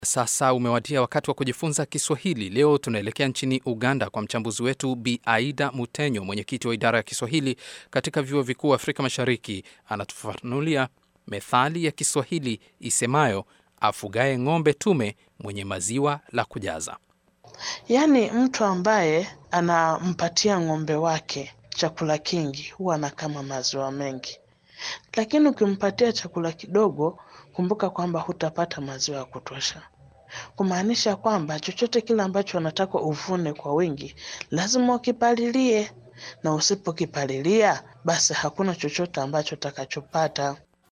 Sasa umewadia wakati wa kujifunza Kiswahili. Leo tunaelekea nchini Uganda kwa mchambuzi wetu Bi Aida Mutenyo, mwenyekiti wa idara ya Kiswahili katika vyuo vikuu Afrika Mashariki. Anatufafanulia methali ya Kiswahili isemayo afugaye ng'ombe tume mwenye maziwa la kujaza. Yaani mtu ambaye anampatia ng'ombe wake chakula kingi huwa anakama maziwa mengi, lakini ukimpatia chakula kidogo, kumbuka kwamba hutapata maziwa ya kutosha, kumaanisha kwamba chochote kile ambacho anataka uvune kwa wingi lazima ukipalilie, na usipokipalilia basi hakuna chochote ambacho utakachopata.